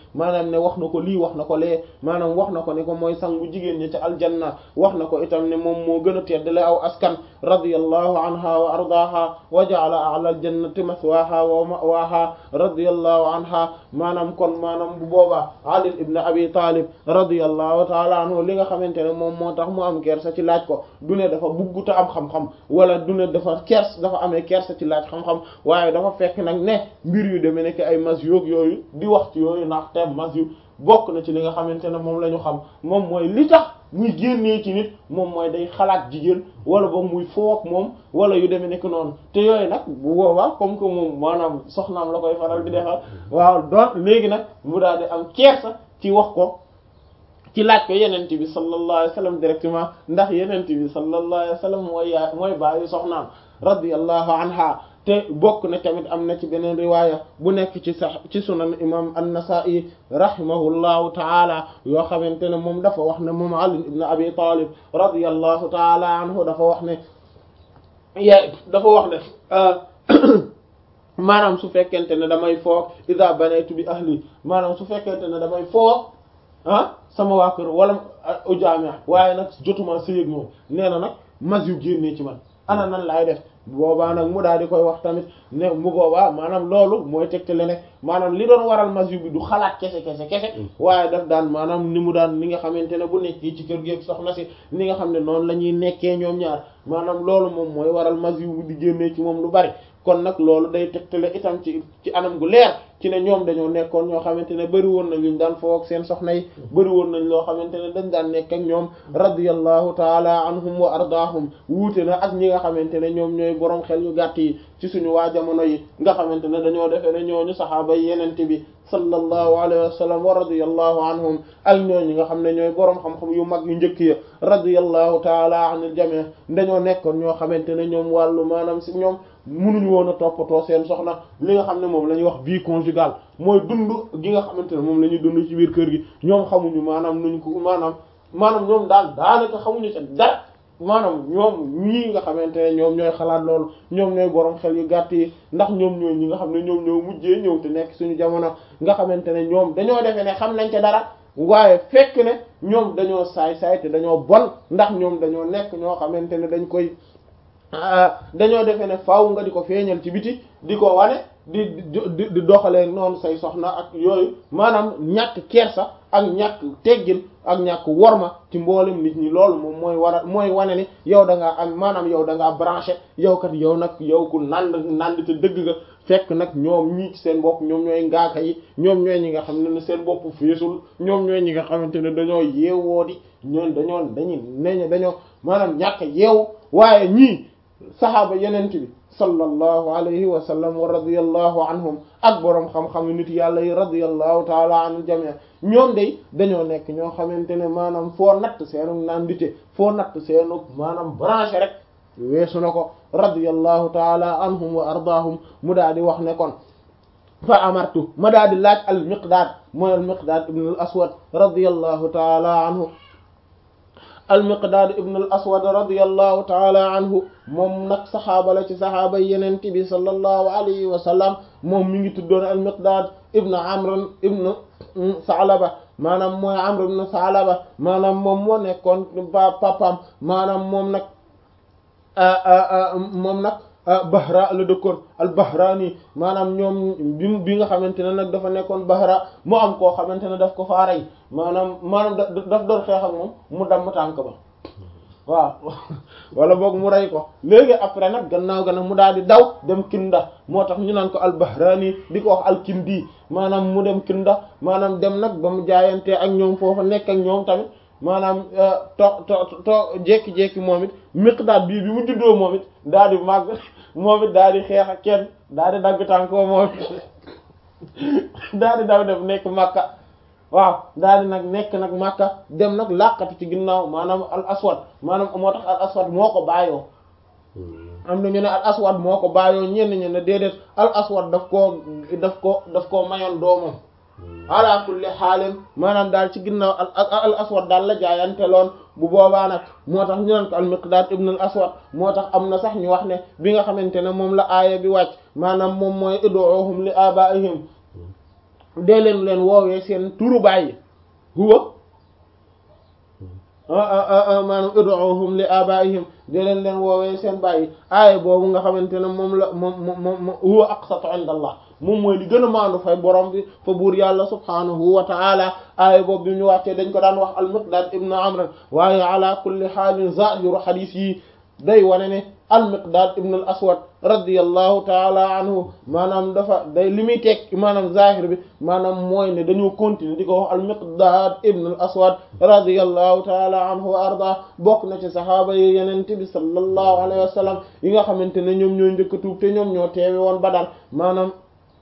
maanaam ne wax na ko lii wax na ko lee maanaam wax na ko ne ko mooy sangu jigéen ñi ca aljanna wax na ko itam ne moom moo gën a teddale aw askan radiyallahu anha wa ardaaha wa ja'ala a'la aljannati maswaha wa ma'waha radiyallahu anha maanaam kon maanaam bu boobaa Ali ibn Abi Talib radiyallahu ta'ala anhu li nga xamante ne moom moo tax mu am kersa ci laaj ko du ne dafa bugguta am xam-xam wala du ne dafa kers dafa amee kersa ci laaj xam-xam waaye dafa fekk nag ne mbir yu demee nekk ay mas yoog yooyu di wax ci yooyu ndax te mas yu bokk na ci li nga xamante ne moom la ñu xam moom mooy li tax muy génnee ci nit moom mooy day xalaat jigéen wala boog muy foog moom wala yu demee nekk noonu te yooyu nag bu boobaa comme que moom maanaam soxnaam la koy faral di defal waaw doon léegi nag mu daal di am kersa ci wax ko ci laaj ko yenente bi sallallahu alayhi wasallam directement ndax yenente bi sallallahu alayhi wasallam mooy yaay mooy baayu soxnaam radiyallahu anha te bokk na tamit am na ci beneen riwaaya bu nekk ci sax ci sunan imam an-Nasa'i rahimahullahu taala yoo xamante ne moom dafa wax ne moom Ali ibn Abi Talib radiyallahu taala anhu dafa wax ne ya dafa wax ne maanaam su fekkente ne damay foog idha banaytu bi ahli maanaam su fekkente ne damay foog ah sama waa kër wala ujaamia waaye nag jotuma sëyëg moom nee na nag mas yu génnee ci man ana nan laay def boobaa nag mu daal di koy wax tamit ne mu boobaa maanaam loolu mooy tegtale ne maanaam li doon waral mas yu bi du xalaat kese kese kese waaye daf daan maanaam ni mu daan ni nga xamante ne bu nekkee ci kër gi ak soxna si ni nga xam ne noonu la ñuy nekkee ñoom ñaar maanaam loolu moom mooy waral mas yu bi di génnee ci moom lu bari kon nag loolu day tegtale itam ci ci anam gu leer ci ne ñoom dañoo nekkoon ñoo xamante ne bëri woon nañ luñ daan foog seen soxna yi bëri woon nañ loo xamante ne dañ daan nekk ak ñoom radiyallahu taala anhum wa ardaahum wuute na ak ñi nga xamante ne ñoom ñooy borom xel yu gàtt yi ci suñu waa jamono yi nga xamante ne dañoo defee ne ñooñu saxaaba yi yenente bi sallallahu alayhi wa sallam wa radiyallahu anhum ak ñooñu nga xam ne ñooy borom xam-xam yu mag yu njëkk ya radiyallahu taala anil jami' dañoo nekkoon ñoo xamante ne ñoom wàllu maanaam si ñoom munuñu woon a toppatoo seen soxna li nga xam ne moom la ñuy wax vie conjugale mooy dund gi nga xamante ne moom la ñuy dund ci biir kër gi ñoom xamuñu maanaam nuñ ko maanaam maanaam ñoom daal daanaka xamuñu sa dara maanaam ñoom ñii nga xamante ne ñoom ñooy xalaat loolu ñoom ñooy borom xel yu gàtt yi ndax ñoom ñooy ñi nga xam ne ñoom ñoo mujjee ñëw te nekk suñu jamono nga xamante ne ñoom dañoo defee ne xam nañ ca dara waaye fekk ne ñoom dañoo saay saay te dañoo bon ndax ñoom dañoo nekk ñoo xamante ne dañ koy dañoo defee ne faaw nga di ko feeñal ci biti di ko wane di di di doxalee noonu say soxna ak yooyu maanaam ñàkk kersa ak ñàkk teggin ak ñàkk worma ci mboolem nit ñi loolu moom mooy war a mooy wane ni yow da ngaa am maanaam yow da ngaa branché yow kat yow nag yow ku nand nand te dëgg nga fekk nag ñoom ñii ci seen bopp ñoom ñooy ngaaka yi ñoom ñooy ñi nga xam ne seen bopp feesul ñoom ñooy ñi nga xamante ne dañoo yeewoo di ñoon dañoo dañuy neñ dañoo maanaam ñàkk yeewu waaye ñii saxaaba yenent bi sallallahu alayhi wa sallam wa radiyallahu anhum ak boroom xam-xam nit yàlla yi radiyallahu taala anil jami' ñoom day dañoo nekk ñoo xamante ne maanaam foo natt seenu nandite foo natt seenu maanaam branché rek weesu na ko radiyallahu taala anhum wa ardaahum mu daal di wax ne kon fa amartu ma daal di laaj al miqdaad mooy al miqdaad ibn al aswad radiyallahu taala anhu al miqdaad ibn al aswad radiyallahu taala anhu moom nag saxaaba la ci saxaaba yeneen bi sallallahu alayhi wa sallam moom mi ngi tuddoon al miqdaad ibn amr ibn Saalaba maanaam mooy Amr ibn Saalaba maanaam moom moo nekkoon ba papam maanaam moom nag moom nag Bahra la dëkkoon al Bahraani maanaam ñoom bi bi nga xamante ne nag dafa nekkoon Bahra mu am koo xamante ne daf ko faa rey maanaam maanaam daf doon xeex ak moom mu damm tànk ba waaw wala boog mu rey ko léegi après nag gannaaw ga nag mu daal di daw dem Kinda moo tax ñu naan ko al Bahraani di ko wax al Kindi maanaam mu dem Kinda maanaam dem nag ba mu jaayantee ak ñoom foofu nekk ak ñoom tamit maanaam to to to jékki-jékki moom it Miqdaad bii bi mu juddoo moom it daal di màgg moom it daal di xeex ak kenn daal di dagg tànk moom daal di daw dem nekk Makka waaw daal di nag nekk nag Makka dem nag làqatu ci ginnaaw maanaam al aswad maanaam moo tax al aswad moo ko bàyyoo am na ñu ne al aswad moo ko bàyyoo ñenn ñu ne déedéet al aswad daf koo daf ko daf koo mayoon doomam ala kulli xaalin maanaam daal ci ginnaaw al aswad daal la jaayante loon bu boobaa nag moo tax ñu naan ko al miqdaad ibn al aswad moo tax am na sax ñu wax ne bi nga xamante ne moom la aaya bi wàcc maanaam moom mooy ud'uhum li abaihim dee leen leen woowee seen turu bàyyi huwa maanaam ud'uhum li abaihim dee leen leen woowee seen bàyyi aaya boobu nga xamante ne moom la moom moom huwa aqsatu inda allah moom mooy li gën a maandu fay borom bi fa buur yàlla subhanahu wa ta'ala aaya boobu bi ñu wàccee dañ ko daan wax al-Miqdaad ibn Amr waaye ala kulli xaalin zahiru xadiis yi day wane ne al-Miqdaad ibn al-Aswad radiyallahu taala anhu maanaam dafa day li muy teg maanaam zahir bi maanaam mooy ne dañoo continuer di ko wax al-Miqdaad ibn al-Aswad radiyallahu taala anhu wa arda bokk na ci sahaaba yi yenente bi sallallahu alayhi wa sallam yi nga xamante ne ñoom ñoo njëkk a tuub te ñoom ñoo teewe woon Badar maanaam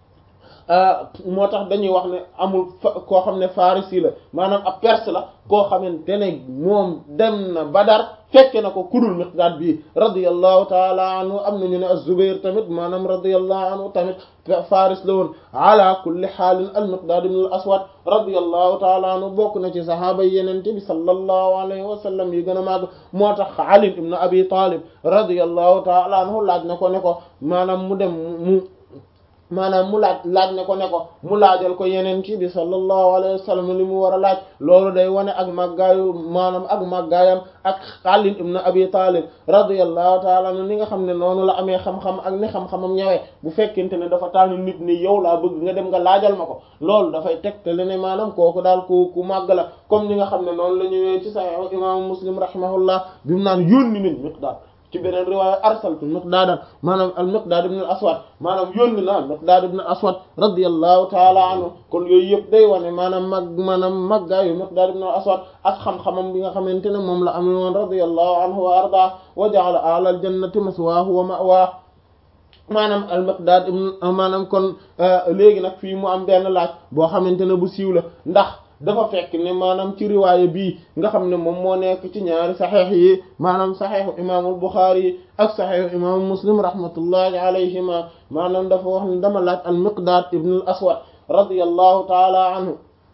moo tax dañuy wax ne amul koo xam ne farisi la maanaam ab perse la koo xamante ne moom dem na Badar fekke na ko kudul Miqdaad bi radiyallahu taala anhu am nañu ne az-Zubayr tamit maanaam radiyallahu anhu tamit faris la woon ala kulli xaalin al-Miqdaad ibn al-Aswad radiyallahu taala anhu bokk na ci sahaaba yi yenente bi sallallahu alayhi wa sallam yi gën a màgg moo tax Ali ibn Abi Talib radiyallahu taala anhu laaj na ko ne ko maanaam mu dem mu maanaam mu laaj laaj ne ko ne ko mu laajal ko yeneen ci bi sallallahu alayhi wa sallam li mu war a laaj loolu day wane ak màggaayu maanaam ak màggaayam ak Ali ibn Abi Talib radiyallahu ta'ala anhu ni nga xam ne noonu la amee xam-xam ak ni xam-xamam ñëwee bu fekkente ne dafa tànn nit ni yow laa bëgg nga dem nga laajal ma ko loolu dafay tegtale ne maanaam kooku daal ku ku màgg la comme ni nga xam ne noonu la ñëwee ci Sahih imaamu Muslim rahimahullah bi mu naan yónni nañ Miqdaad ci beneen riwaaya arsaltu miqdaadan maanaam al miqdaad ibn al aswad maanaam yónni na miqdaad ibn al aswad radiyallahu taala anhu kon yooyu yëpp day wane maanaam mag maanaam maggaayu miqdaad ibn al aswad ak xam-xamam bi nga xamante ne moom la amee woon radiyallahu anhu wa arda wa ja'ala a'la al jannati maswaahu wa ma'waahu maanaam al miqdaad ibn maanaam kon léegi nag fii mu am benn laaj boo xamante ne bu siiw la ndax dafa fekk ne maanaam ci riwaaya bii nga xam ne moom moo nekk ci ñaari saxeex yi maanaam saxeexu imaamul Buxaari yi ak saxeexu imaamu Muslim rahmatullahi alayhima maanaam dafa wax ne dama laaj al Miqdaad ibn al Aswad radiyallahu taala anhu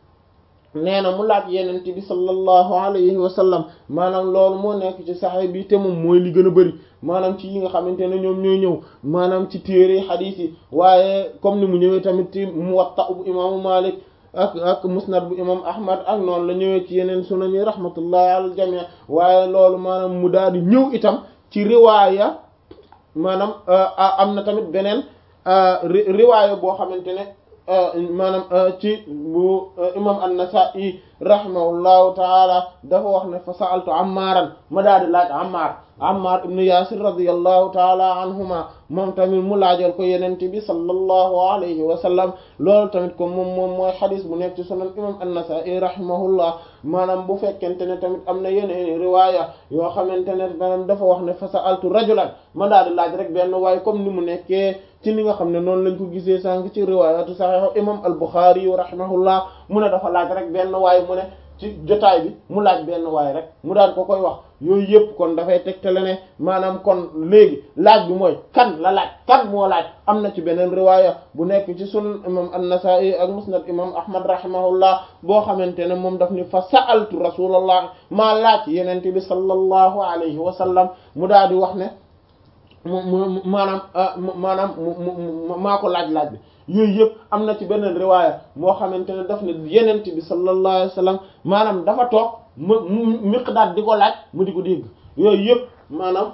nee na mu laaj yenente bi sallallahu alayhi wa sallam maanaam loolu moo nekk ci saxeex bi te moom mooy li gën a bëri maanaam ci yi nga xamante ne ñoom ñooy ñëw maanaam ci téere xadiis yi waaye comme ni mu ñëwee tamit ci Muwatta bu imaamu Maalik ak ak musnad bu imam ahmad ak noonu la ñëwee ci yeneen sunan yi rahmatullahi ala jamii waaye loolu maanaam mu daal di ñëw itam ci riwaaya maanaam am na tamit beneen riwaaya boo xamante ne maanaam ci bu imam an-Nasa'i rahimahullahu taala dafa wax ne fa sa'altu Ammaaran ma daal di laaj Ammaar Ammaar ibn Yaasir radiyallahu taala anhuma moom tamit mu laajal ko yeneen bi sallallahu alayhi wa sallam loolu tamit comme moom moom mooy xadis bu nekk ci sunan imam an-Nasa'i rahimahullah maanaam bu fekkente ne tamit am na yeneen riwaaya yoo xamante ne maanaam dafa wax ne fa sa'altu rajulan ma daal di laaj rek benn waaye comme ni mu nekkee ci ni nga xam ne noonu lañ ko gisee sànq ci riwaayatu sahih imam al-Bukhari rahimahullah mu ne dafa laaj rek benn waaye mu ne ci jotaay bi mu laaj benn waaye rek mu daan ko koy wax yooyu yëpp kon dafay tegtale ne maanaam kon léegi laaj bi mooy kan la laaj kan moo laaj am na ci beneen riwaaya bu nekk ci sunan imam an-Nasa'i ak musnad imam Ahmad rahimahullah boo xamante ne moom daf ni fa sa'altu rasulallah maa laaj yenente bi sallallahu alayhi wa sallam mu daal di wax ne mu mu maanaam maanaam mu maa ko laaj-laaj bi yooyu yëpp am na ci beneen riwaaya moo xamante ne daf ne yenent bi sallallahu alayhi wa sallam maanaam dafa toog mu Miqdaad di ko laaj mu di ko dégg yooyu yëpp maanaam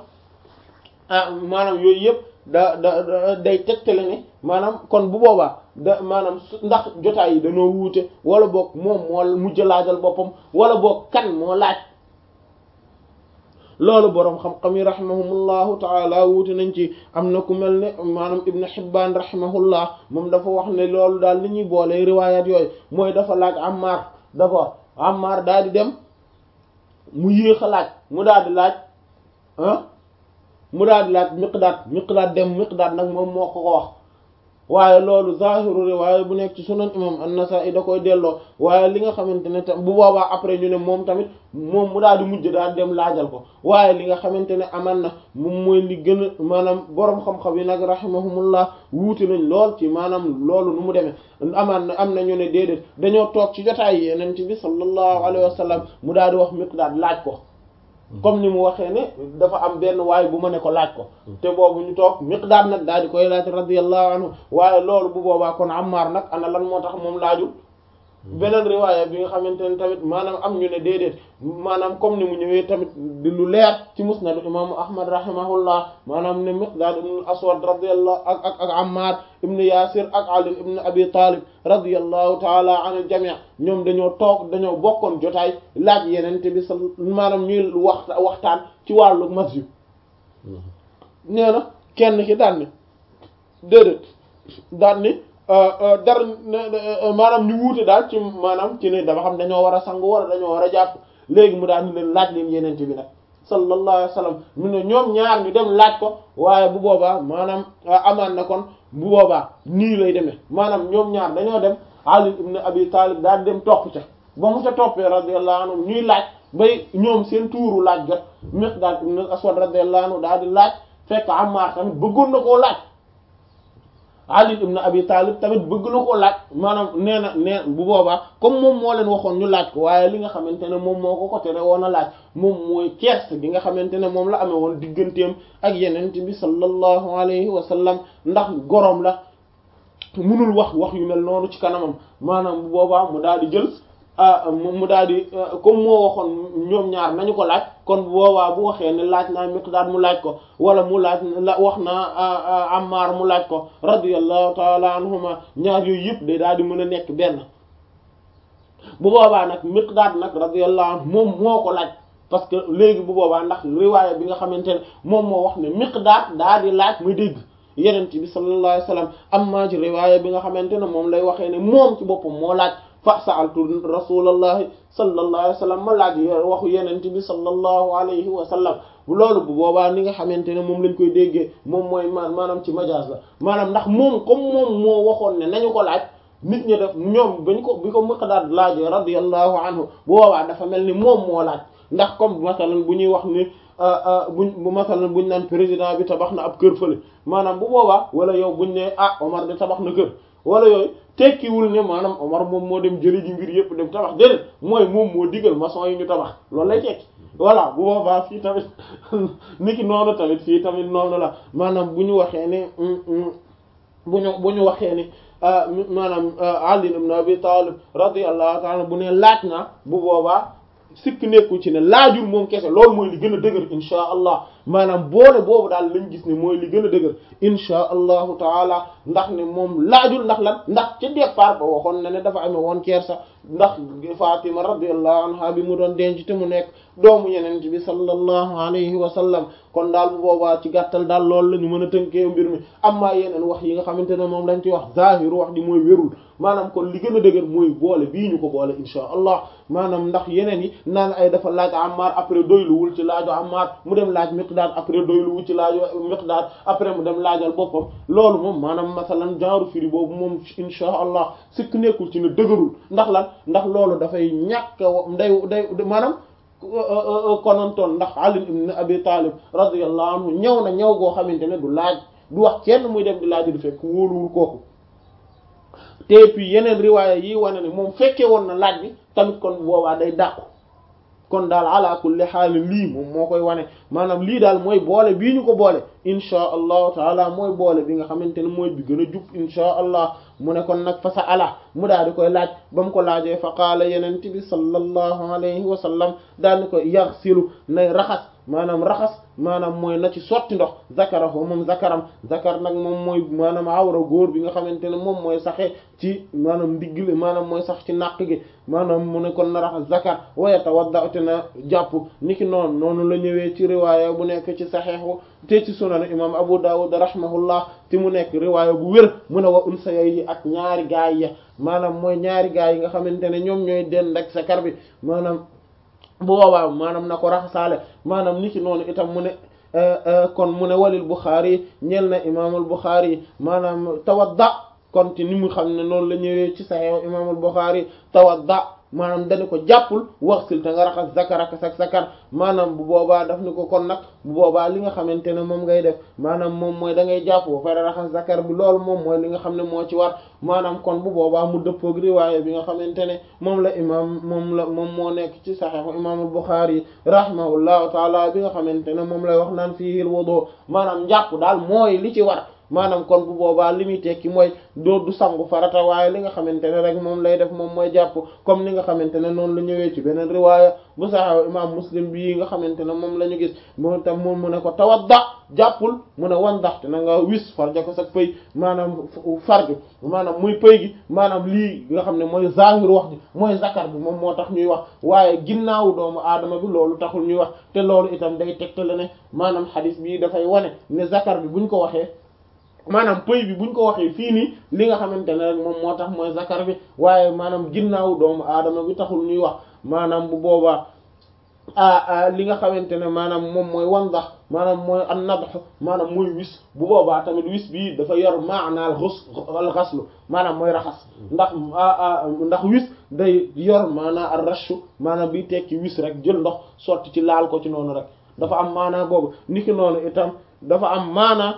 maanaam yooyu yëpp da da day tegtale ne maanaam kon bu boobaa da maanaam ndax jotaay yi dañoo wuute wala boog moom moo mujj laajal boppam wala boog kan moo laaj loolu boroom xam-xam yi rahimahumullahu taala wuute nañ ci am na ku mel ne maanaam ibnu Hibbaan rahimahullah moom dafa wax ne loolu daal li ñuy boolee riwaayaat yooyu mooy dafa laaj Ammaar dafa Ammaar daal di dem mu yéex a laaj mu daal di laaj ah mu daal di laaj Miqdaad Miqdaad dem Miqdaad nag moom moo ko ko wax waaye loolu zahiru riwaaya bu nekk ci sunan imam an-Nasa'i da koy delloo waaye li nga xamante ne tam bu boobaa après ñu ne moom tamit moom mu daal di mujj daal dem laajal ko waaye li nga xamante ne aman na moom mooy li gën a maanaam boroom xam-xam yi nag rahimahumullah wuute nañ lool ci maanaam loolu nu mu demee amaan na am na ñu ne déedéet dañoo toog ci jotaay yeneen ci bi sallallahu alayhi wa sallam mu daal di wax Miqdaad laaj ko comme ni mu waxee ne dafa am benn waay bu ma ne ko laaj ko te boobu ñu toog Miqdaad nag daal di koy laaj radiyallahu anhu waaye loolu bu boobaa kon Ammar nag ana lan moo tax moom laajul beneen riwaaya bi nga xamante ne tamit maanaam am ñu ne déedéet maanaam comme ni mu ñëwee tamit di lu leer ci musnad imaamu ahmad rahimahullah maanaam ne miqdaad ibn aswad radiyallahu ak ak ak ammar ibn yasir ak ali ibn abi talib radiyallahu taala an al jami' ñoom dañoo toog dañoo bokkoon jotaay laaj yenente bi sa maanaam ñuy wax waxtaan ci wàllu masjid nee na kenn ki daan ni déedéet daan ni dara maanaam ñu wuute daal ci maanaam ci ne dafa xam dañoo war a sangu wala dañoo war a jàpp léegi mu daal ni leen laaj leen yenente bi nag sallallahu alayhi wa sallam mu ne ñoom ñaar ñu dem laaj ko waaye bu boobaa maanaam amaan na kon bu boobaa nii lay demee maanaam ñoom ñaar dañoo dem Ali ibn Abi Talib daal dem topp ca ba mu ca toppee radiyallahu anhu ñuy laaj bay ñoom seen tuuru laaj ga Miqdaad ibn Aswad radiyallahu anhu daal di laaj fekk Ammar tamit bëggoon na koo laaj Ali ibn Abi Talib tamit bëgg na koo laaj maanaam nee na nee bu boobaa comme moom moo leen waxoon ñu laaj ko waaye li nga xamante ne moom moo ko ko tere woon a laaj moom mooy kersa gi nga xamante ne moom la amee woon digganteem ak yeneen bi sallallahu alayhi wa sallam ndax gorom la munul wax wax yu mel noonu ci kanamam maanaam bu boobaa mu daal di jël mu daal di comme moo waxoon ñoom ñaar nañu ko laaj kon bu boobaa bu waxee ne laaj naa Miqdaad mu laaj ko wala mu laaj la wax naa Ammaar mu laaj ko radiyallahu taala anhuma ñaar yooyu yëpp day daal di mën a nekk benn bu boobaa nag Miqdaad nag radiyallahu anhu moom moo ko laaj parce que léegi bu boobaa ndax riwaaya bi nga xamante ne moom moo wax ne Miqdaad daal di laaj muy dégg yenent bi sallallahu alayhi wasallam amma ci riwaaya bi nga xamante ne moom lay waxee ne moom ci boppam moo laaj fa sa'altu rasulallahi sallallahu alayhi wa sallam ma laaj waxu yenente bi sallallahu alayhi wa sallam loolu bu boobaa ni nga xamante ne moom lañ koy déggee moom mooy maanaam ci majaas la maanaam ndax moom comme moom moo waxoon ne nañu ko laaj nit ñi def ñoom bañ ko bi ko Miqdaad laajee radiyallahu anhu bu boobaa dafa mel ni moom moo laaj ndax comme masalan bu ñuy wax ni buñ bu masalan buñ naan président bi tabax na ab kër fële maanaam bu boobaa wala yow buñ ne ah Omar de tabax na kër wala yooyu tekkiwul ne maanaam Omar moom moo dem jëli ji mbir yëpp dem tabax déedéet mooy moom moo digal maçon yi ñu tabax loolu lay tekki voilà bu boobaa fii tamit niki noonu tamit fii tamit noonu la maanaam bu ñu waxee ne bu ñu bu ñu waxee ni maanaam Ali ibn Abi Talib radiyallahu ta'ala bu ne laaj naa bu boobaa sikk nekkul ci ne laajul moom kese loolu mooy li gën a dëgër insha allah maanaam boole boobu daal lañ gis ne mooy li gën a dëgër insha allahu taala ndax ne moom laajul ndax lan ndax ca départ ba waxoon na ne dafa amee woon kersa ndax Fatima radiyallahu anha bi mu doon denc te mu nekk doomu yeneen bi sallallahu alayhi wa sallam kon daal bu boobaa ci gàttal daal loolu la ñu mën a tënkee mbir mi amma yeneen wax yi nga xamante ne moom lañ ci wax zahiru wax di mooy wérul maanaam kon li gën a dëgër mooy boole bii ñu ko boole insha allah maanaam ndax yeneen yi naan ay dafa laaj Ammar après doyluwul ci laaju Ammar mu dem laaj Miqdaad après doyluwul ci laaju Miqdaad après mu dem laajal boppam loolu moom maanaam masalan genre firi boobu moom insha allah sikk nekkul ci ne dëgërul ndax lan ndax loolu dafay ñàkk nday day maanaam konontoon ndax Ali ibn Abi Talib radiyallahu anhu ñëw na ñëw goo xamante ne du laaj du wax kenn muy dem di laaj du fekk wóoluwul kooku te puis yeneen riwaaya yi wane ne moom fekkee woon na laaj bi tamit kon boobaa day dàqu kon daal ala kulli xaal lii moom moo koy wane maanaam lii daal mooy boole bii ñu ko boole inchaa allahu taala mooy boole bi nga xamante ne mooy bi gën a jub inchaa allah mu ne kon nag fa sa ala mu daal di koy laaj ba mu ko laajee fa qaala yenente bi sallallahu alayhi wa sallam daal di koy yaxsilu nay raxas maanaam raxas maanaam mooy na ci sotti ndox zakarahu moom zakaram zakar nag moom mooy maanaam awra góor bi nga xamante ne moom mooy saxe ci maanaam ndiggle maanaam mooy sax ci naq gi maanaam mu ne kon na raxas zakar wa yatawadda te na jàpp niki noonu noonu la ñëwee ci riwaaya bu nekk ci saxeexu te ci sunan imam abu dawud rahimahullah te mu nekk riwaaya bu wér mu ne wa unsa yi ak ñaari gaay ya maanaam mooy ñaari gaay yi nga xamante ne ñoom ñooy den rek zakar bi maanaam bu boobaa maanaam na ko raxasaale maanaam niki noonu itam mu ne kon mu ne walil Bukhari ñeel na imaamul Bukhari maanaam tawadda kon ci ni mu xam ne noonu la ñëwee ci Sahih imaamul Bukhari tawadda maanaam dañu ko jàppul waxsil te nga raxas zakaraka sak zakar maanaam bu boobaa daf ni ko kon nag bu boobaa li nga xamante ne moom ngay def maanaam moom mooy da ngay jàpp ba pare raxas zakar bi loolu moom mooy li nga xam ne moo ci war maanaam kon bu boobaa mu dëppoog riwaaya bi nga xamante ne moom la imam moom la moom moo nekk ci saxiixu imaamul Buxaari rahimahullahu taala bi nga xamante ne moom lay wax naan fiihil wudu maanaam njàpp daal mooy li ci war maanaam kon bu boobaa li muy tekki mooy doo du sangu farata waaye li nga xamante ne rek moom lay def moom mooy jàpp comme ni nga xamante ne noonu la ñëwee ci beneen riwaaya bu saxaw imam muslim bii nga xamante ne moom la ñu gis moom tam moom mu ne ko tawadda jàppul mu ne wan ndaxte na nga wis farja ko sa pëy maanaam farju maanaam muy pëy gi maanaam lii nga xam ne mooy zahir wax ji mooy zakar bi moom moo tax ñuy wax waaye ginnaawu doomu aadama bi loolu taxul ñuy wax te loolu itam day tegtale ne maanaam xadis bii dafay wane ne zakar bi buñ ko waxee maanaam pëy bi buñ ko waxee fii nii li nga xamante ne rek moom moo tax mooy zakar bi waaye maanaam ginnaaw doomu aadama bi taxul ñuy wax maanaam bu boobaa a li nga xamante ne maanaam moom mooy wandax maanaam mooy an nadx maanaam mooy wis bu boobaa tamit wis bii dafa yor maanaal xus al xaslu maanaam mooy raxas ndax ndax wis day yor maanaa ar rashu maanaam bi tekki wis rek jël ndox sotti ci laal ko ci noonu rek dafa am maanaa boobu niki noonu itam dafa am maanaa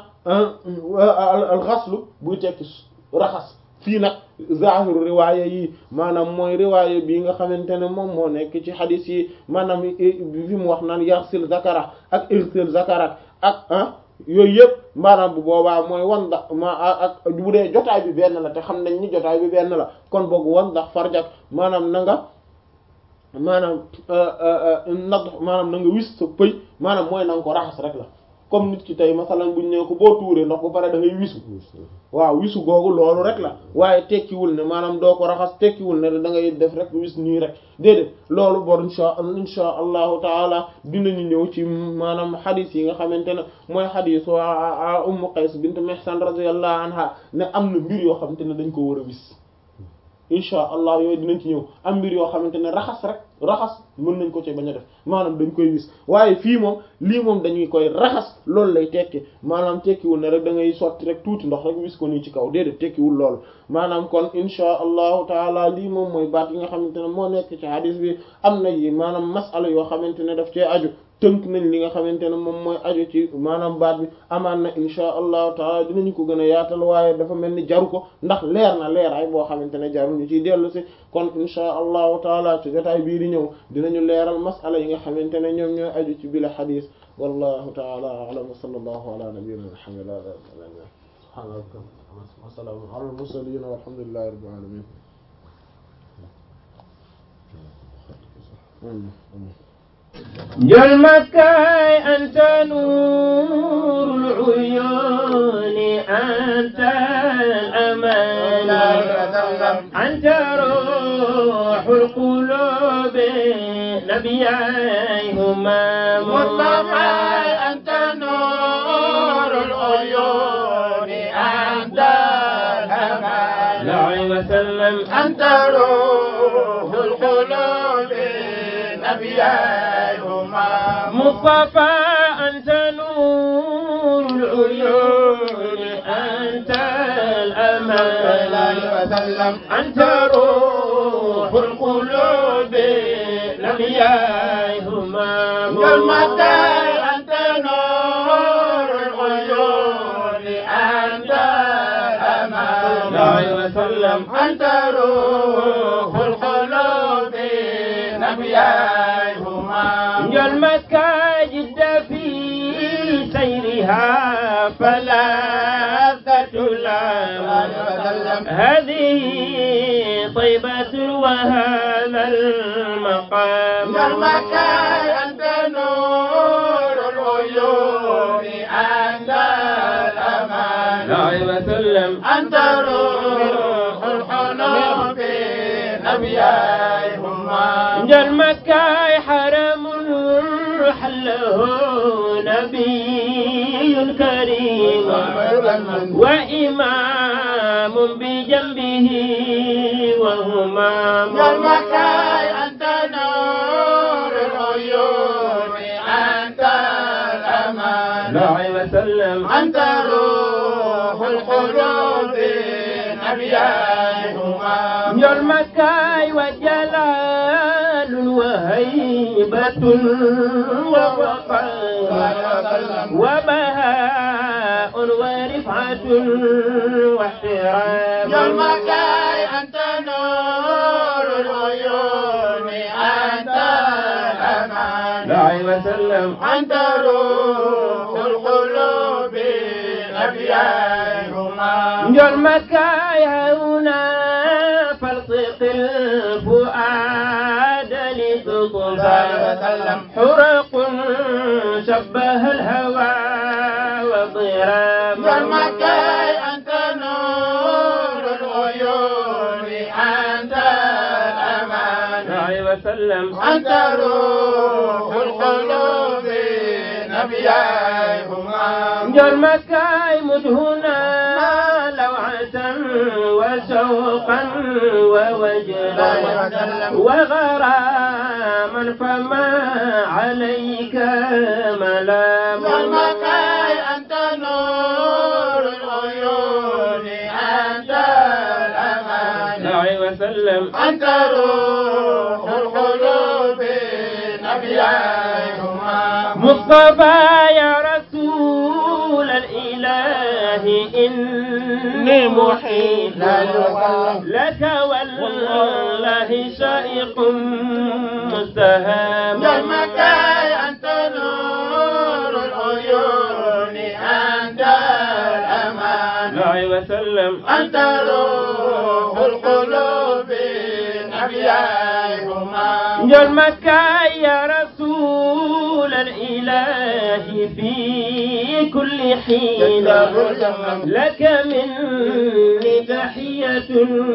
alxaslu buy tekki raxas fii nag zahiru riwaaya yi maanaam mooy riwaaya bii nga xamante ne moom moo nekk ci xadis yi maanaam fi mu wax naan yaxsil zakara ak irsil zakara ak ah yooyu yëpp maanaam bu boobaa mooy wan ndax ma ak bu dee jotaay bi benn la te xam nañ ni jotaay bi benn la kon boog wan ndax farjak maanaam na nga maanaam nag maanaam na nga wis sa pëy maanaam mooy na nga ko raxas rek la comme nit ki tey masalan buñ ne ko boo tuuree ndox ba pare da ngay wisu waaw wisu googu loolu rek la waaye tekkiwul ne maanaam doo ko raxas tekkiwul ne da ngay def rek wis nii rek déedéet loolu bor insha insha allahu taala dinañu ñëw ci maanaam xadis yi nga xamante ne mooy xadis wa ummu qays bint mihsan radiyallahu anha ne am na mbir yoo xamante ne dañ ko war a wis insha allah yooyu dinañ ci ñëw am mbir yoo xamante ne raxas rek raxas mën nañ ko ci bañ a def maanaam dañ koy wis waaye fii moom lii moom dañuy koy raxas loolu lay tekki maanaam tekkiwul ne rek da ngay sotti rek tuuti ndox rek wis ko nii ci kaw déedéet tekkiwul loolu maanaam kon insha allahu taala lii moom mooy baat yi nga xamante ne moo nekk ci hadis bi am na yi maanaam masala yoo xamante ne daf cee aju tënk nañ li nga xamante ne moom mooy aju ci maanaam baat bi amaan na insha allahu taala dinañu ko gën a yaatal waaye dafa mel ni jaru ko ndax leer na leeraay boo xamante ne jaru ñu ciy dellu si kon insha allahu taala ci jotaay bii di ñëw dinañu leeral masala yi nga xamante ne ñoom ñooy aju ci bile xadis wallahu taala a'lam wa sallallahu ala nabiyyina muhammad wa salaamun ala al mursalin walhamdulillahi rabbil alamin جل مكاي أنت نور العيون أنت الأمان أنت روح القلوب نبيهما مصطفى أنت نور العيون أنت الأمان لا وسلم أنت روح القلوب نبيهما مصطفى أنت نور العيون أنت الأمان وسلم أنت روح القلوب نبيهما كالمتى أنت نور العيون أنت الأمان وسلم أنت روح القلوب نبيهما جل مكة جد في سيرها فلا تتلام هذه طيبة وهذا المقام كالمتى أنت نور العيون أنت الأمان وسلم أنت روح القلوب نبيهما جل مكة حرم حله نبي كريم وإمام بجنبه وهما كالمكاي أنت نور العيون أنت الأمان وسلم أنت روح القلوب نبيهما njol makkaay wa jalaalun wa haybatun wa waqaar wa bahaa'un wa rif'atun wa ihtiram njol makkaay anta nuurul uyuuni anta al-amaan عليه وسلم أنت روح القلوب أبيائهما njol makkaay هنا فالصق الفؤاد لتطفى حرق شبه الهوى وضرام njol makkaay anta nuur العيون أنت الأمان عليه وسلم أنت روح القلوب نبيائهما njol makkaay مدهنا لوعة وشوقا ووجلا وغراما فما عليك ملام والمكاي أنت نور العيون أنت الأمان عليه وسلم أنت روح القلوب نبيائهما مصطفى يا رسول الإله إني محيط لك والله شائق مستهام والمكاي أنت نور العيون أنت الأمان عليه وسلم أنت روح القلوب نبيائهما جل مكة يا رسول الإله في كل حين لك مني تحية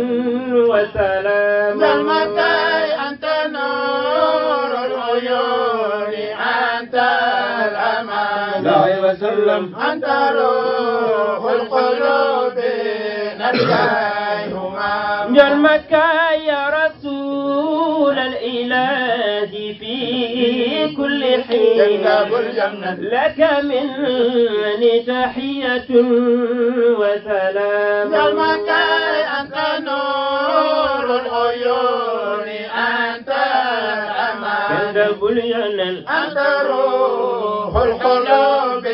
وسلام والمكاي أنت نور العيون أنت الأمان عليه وسلم أنت روح القلوب نبيائهما جل مكة يا رسول الإله في كل حين جناب الجنة لك مني تحية وسلام والمكاي أنت نور العيون أنت الأمان كذب الجنة أنت روح القلوب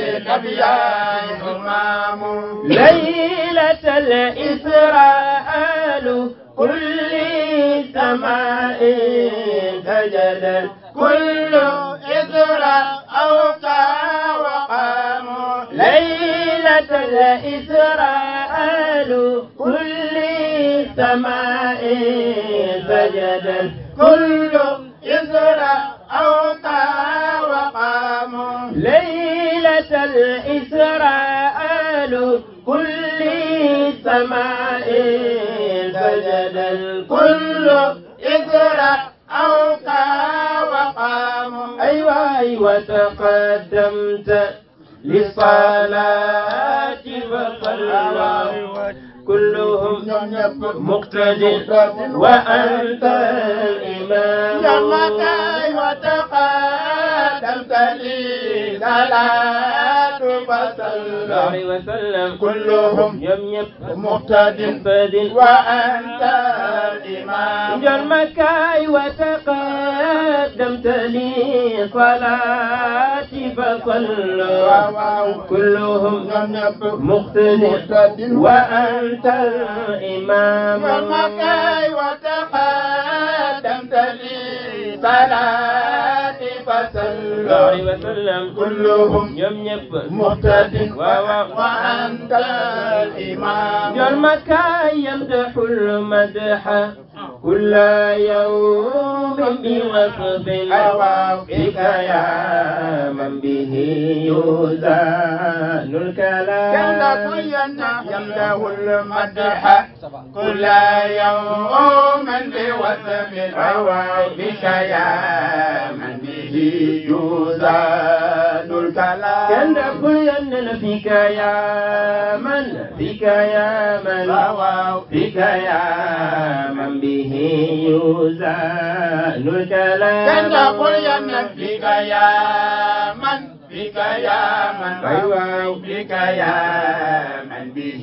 نبيائهما ليلة الإسراء كل سماء سجد كل إذرا أوقع وقام ليلة الإسراء كل سماء سجد كل إذرا أوقع وقام ليلة الإسراء كل سماء سجد كل إذرا أوقع وقام أيوة أيوة تقدمت للصلاة فصلى كلهم مقتد وأنت الإمام جمعتي وتقدمت لي صلاة فصلى عليه وسلم كلهم يم يم مقتد مقتد وأنت الإمام جرمك وتقدمت لي صلاتي فصلوا كلهم مقتد وأنت الإمام جمعتي وتقدمت لي صلاة فصلى عليه وسلم كلهم يم يم مقتد واو وأنت الإمام جرمك يمدح المدح كل يوم بوصف بك يا من به يوزن الكلام يمده المدح كل يوم بوسم بك يا من به يوزن الكلام كان كل فيك يا من فيك يا من فيك يا من به يوزن الكلام كان قل بك يا من بك يا من أيوة. بك يا من به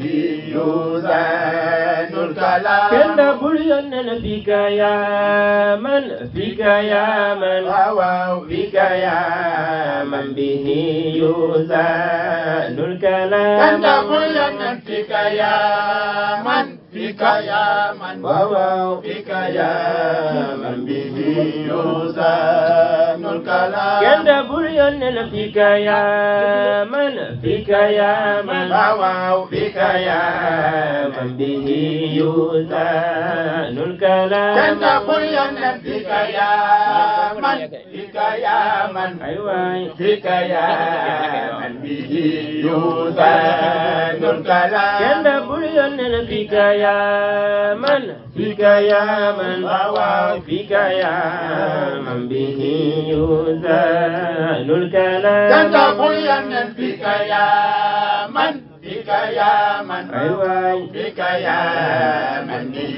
يوزن الكلام kenn bul yónnee fika yaa man fika yaa man waaw fika yaa man bihi yuzanul kalam Kanda bulan fika ya man fika ya man waaw waaw fika ya man bihi yuzanul kalam kenn bul yónnee fika yaa man fika yaa man waaw fika yaa man bihi yuzanul kalam Kanda bulan fika ya man fika ya man ay waay fika ya man bihi yuzanul kalam kenn bul yónnee fika yaa man fika yaa man waaw waaw fika yaa man bihi yuzanul kalam Kanda bulan fika ya man fika ya man ay waay بك يا من به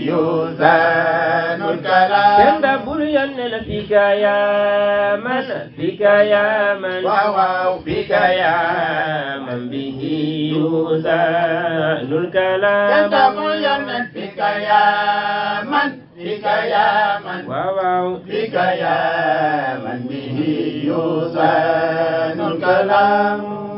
يوزن الكلام kenn bul yónnee fika yaa man fika yaa man واو بك يا من به يوزن الكلام كنت مليا بك يا من بك يا من واو بك يا من به يوزن الكلام